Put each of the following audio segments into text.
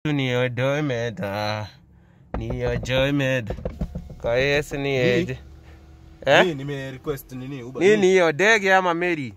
ni odomed ah, ni ojomed koes ni eje eh? Mimi nime request nini Uber. nini hiyo ndege ama meri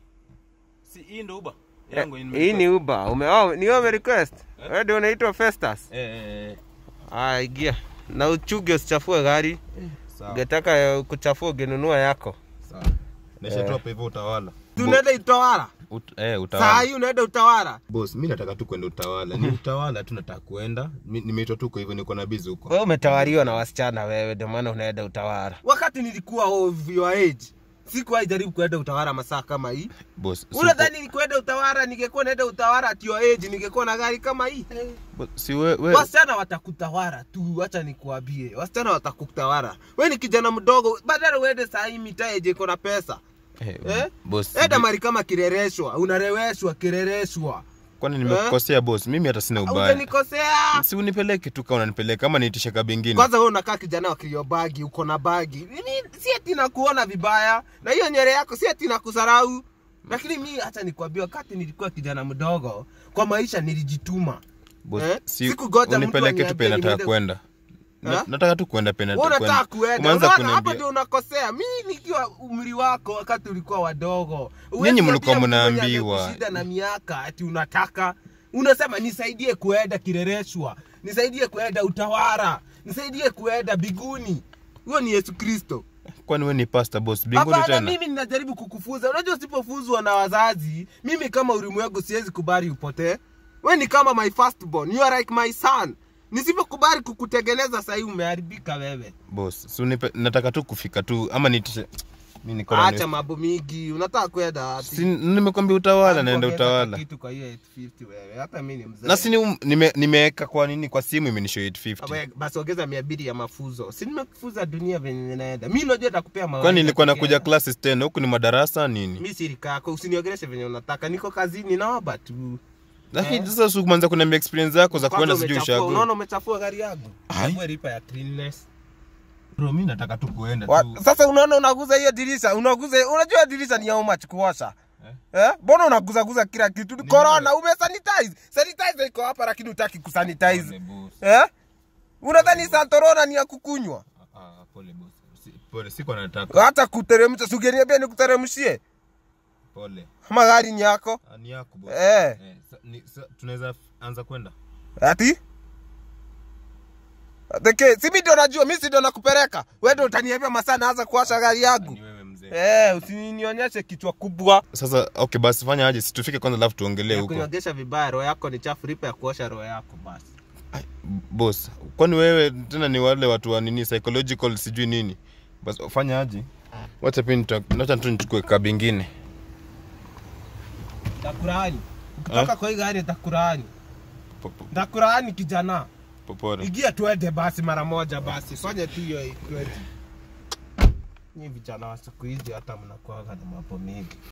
Si hii ndo Uber. Eh, Yangu nime hii ni request. uba ume oh, ni ume request Eh? wewe ndio unaitwa Festus Eh, eh, eh. ah ingia na uchuge usichafue gari Sawa. ungetaka eh, kuchafua ungenunua yako Sawa. Nishatoa hapa hivyo utawala. tunaenda utawala Ut, eh, saa utawala. hii unaenda utawala Boss, mimi nataka tu kwenda utawala. Ni utawala tu nataka kuenda. Mi- Nimeitwa tu kwa hivyo niko na busy huko. wewe umetawaliwa na wasichana wewe ndio maana unaenda utawala wakati nilikuwa of your age sikuwahi jaribu kuenda utawala masaa kama hii Boss, unadhani nikuenda utawala ningekuwa naenda utawala at your age ningekuwa na gari kama hii Boss, si we, we. wasichana watakutawala tu acha nikuambie wasichana watakutawala we ni kijana mdogo badala uende saa hii mitaa yenye iko na pesa Eh, eh? boss. enda sijui- mari kama kirereshwa unareweshwa kirereshwa Kwani nimekukosea boss? Mimi hata sina ubaya. ujanikosea Si unipeleke tu kama unanipeleka kama niitishe kabingine. kwanza wewe unakaa kijana wa kilio bagi uko na bagi Mimi si ati nakuona vibaya na hiyo nyere yako si ati nakusarau lakini mi hata nikwambia wakati nilikuwa kijana mdogo kwa maisha nilijituma Boss, Eh? si Sikungoja mtu unipeleke tu pe aniambie nataka niende- kwenda. Na- Eh? Nataka tu kwenda pe Wewe nataka unataka kuenda Umeanza unaona hapo kuniambia. ndio unakosea mi nikiwa umri wako wakati ulikuwa wadogo Nyinyi mlikuwa Huwezi ambia mtu mwenye mnaambiwa. amekushinda na miaka ati unataka unasema nisaidie kuenda kirereshwa nisaidie kuenda utawara nisaidie kuenda biguni huyo ni yesu kristo Kwani wewe ni pastor boss? Binguni hapana tena. mimi ninajaribu kukufunza unajua usipofuzwa na wazazi mimi kama ulimwengu siwezi kubali upotee we ni kama my firstborn you are like my son nisipokubali kukutengeneza sahii umeharibika wewe Boss, si unipe, nataka tu kufika tu ama niitishe. Mimi niko na acha mambo mingi unataka kwenda wapi? Si nimekwambia utawala naenda Kuongeza utawala. kitu kwa hiyo 850 wewe hata mimi ni mzee Na si ni- nime nimeweka kwa nini kwa simu imenishow 850. Aba- basi ongeza mia mbili ya mafuzo si nimekufuza dunia venye inaenda mi najua takupea mawaidha Kwani nilikuwa peke nakuja yake. classes tena huku ni madarasa nini? mi sirika yako usiniongeleshe venye unataka niko kazini naomba tu Lakini sasa usiku kwanza kuna experience zako za Kwanza kwenda sijui umechafua, ushago. unaona umechafua gari yangu Ai. Hebu lipa ya cleanness Bro, mimi nataka tu kuenda Wa- tu. sasa unaona unaguza hiyo dirisha unaguza unajua dirisha ni how much kuosha Eh? Mbona unaguzaguza kila kitu? Ni corona, umesanitize. Sanitize iko hapa lakini utaki kusanitize. Pole boss. Eh? Unadhani Santorona ni ya kukunywa? Ah, ah, pole boss. Si- Pole, siko nataka. Hata kuteremsha, si ungeniambia nikuteremshie. Pole. Kama gari ni yako. Ah, Ni yako boss. Eh. Eh, sa- ni- sa- tunaweza anza kwenda. Ati? Teke, si mimi ndio najua, mimi si ndio nakupeleka. Wewe ndio utaniambia masaa naanza kuwasha gari yangu. Ni wewe mzee. Eh, usinionyeshe kichwa kubwa. Sasa okay, basi fanya aje, si tufike kwanza alafu tuongelee Ya huko. kunyogesha vibaya, roho yako ni chafu, lipa ya kuosha roho yako basi. Ai, Boss, kwani wewe tena ni wale watu wa nini psychological sijui nini? Basi fanya aje? Wacha pia nita- wacha tu nichukue kabingine. Takuraani. Ukitoka kwa hii gari takuraani. Po- po- Takuraani kijana. Popora. Igia tuende basi mara moja basi. Fanya tu hiyo ikweti. Ni vijana wa siku hizi hata mnakuaga na mambo mengi.